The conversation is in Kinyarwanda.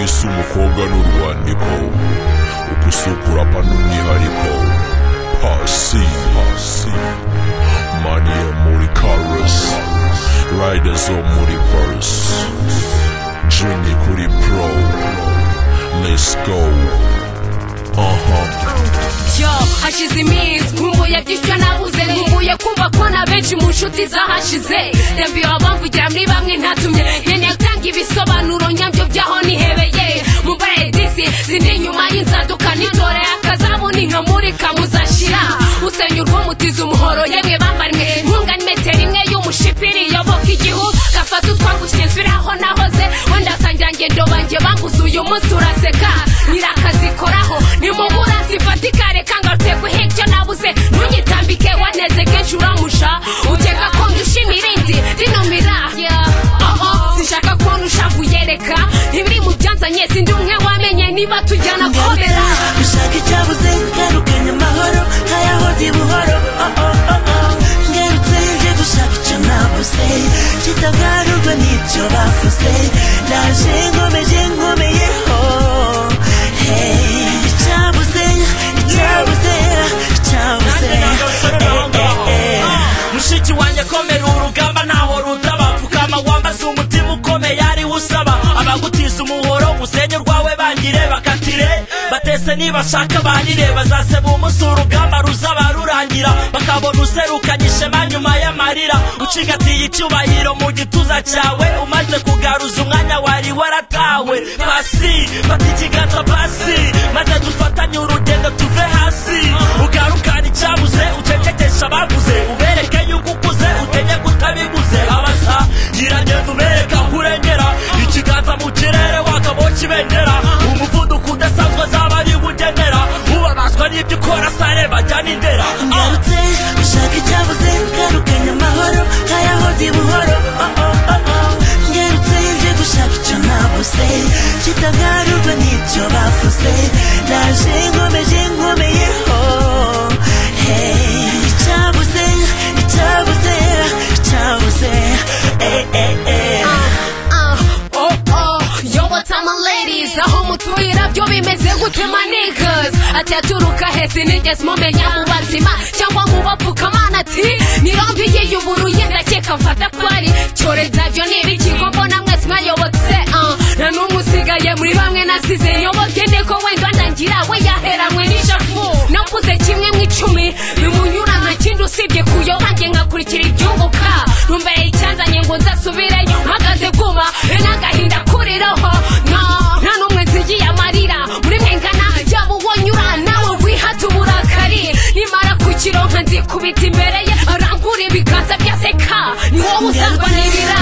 ese umukobwa ni urwandiko ubuso kurapa ni umwihariko pasi pasi mani yo muri karusi rayida zo muri varusi juni kuri pro let's go aha yo hashize iminsi nkumbuye by'icyo nabuze nkumbuye kumva ko na benshi mu nshuti zahashize ndabwira abamvugira muri bamwe ntatumye nkeneye gutanga ibisobanuro nyabyo by'aho nihebeye mu baredisi zindi nyuma y'inzaduka nitore akazamu ninkamurika muzashira usenya urw'umutiza umuhoro yemwe bambarimwe inkunga n'imetero imwe y'umushipiri yoboka igihu gafata utwangu kinyezwira aho nahoze wenda sangira ngendo banjye banguze uyu munsi uraseka nyirakazikoraho nimubura zifatika reka ngarutse guha ibyo nabuze ntunyitambike waneze kenshi uramusha ukeka ko ndushima irindi rinumira oho sinshaka ko nushavuye reka ntibiri mu byanzanye sindi umwe wamenye niba tujyana komera ushaka icyabuze ngarukanye amahoro ntayahoze buhoro oh, oh, oh, oh. ngarutse nje gushaka icyo nabuze kitagarurwa n'ibyo bavuze naje nkomeje nkomeyeho hey, icyabuze icyabuze icyabuze eh, eh, eh. mushiki wanjye komera urugamba ntaho rutaba pfukama wambaze umutima ukomeye ariwo usaba abagutiza umuhoro usenye urwawe bangire bakatire batese nibashaka banire bazaseba umunsi urugamba ruzaba rurangira bakabona userukanye ishema nyuma y'amarira ucigatiye icyubahiro mu gituza cyawe umaze kugaruza umwanya wari waratawe pasi fata ikiganza pasi maze dufatanye urugendo tuve hasi ugarukane icyabuze ucecekesha abaguze ubereke yuko ukuze utenye kutabiguze abasa giragenda ubereka aho urengera ikiganza mu kirere wakaboshye ibendera umuvuduko udasanzwe azaba ari ugenera ubabazwa n'ibyo ukora sareba jya n'indera Ah! ngarutse ushaka icyabuze ngarukanye amahoro ntayahoze buhoro oh, oh, oh, oh. ngarutse nje gushaka icyo nabuze kitagarurwa n'ibyo bavuze naje nkomeje nkomeyeho Hey, icyabuze icyabuze icyabuze eh, eh, eh. oh oh yo what's up my ladies aho mutuhira byo bimeze gute ma niggas ati aturuka hesi nigeze mumenya mu bazima cyangwa mu bapfukamana ati nirombi igiye uburuye ndakeka mfata ko ari cyoreza byo n'ibiki ko mbona mwese mwayobotse ah. nta n'umwe usigaye muri bamwe nasize yoboke niko wenda ndangira we yaheranwe n'ijambo nakuze kimwe mu icumi bimunyura nta kindi usibye kuyoba njye ngakurikira ibyunguka ntumbere icyanzanye ngo nzasubireyo mpagaze kuma be n'agahinda kuriraho no nta n'umwe nzigiye amarira muri mwe ngana yaba uwonyura nawe wihata uburakari nimara kukironka nzikubita imbere ye arangura ibiganza byaseka ni wowe uzarwanirira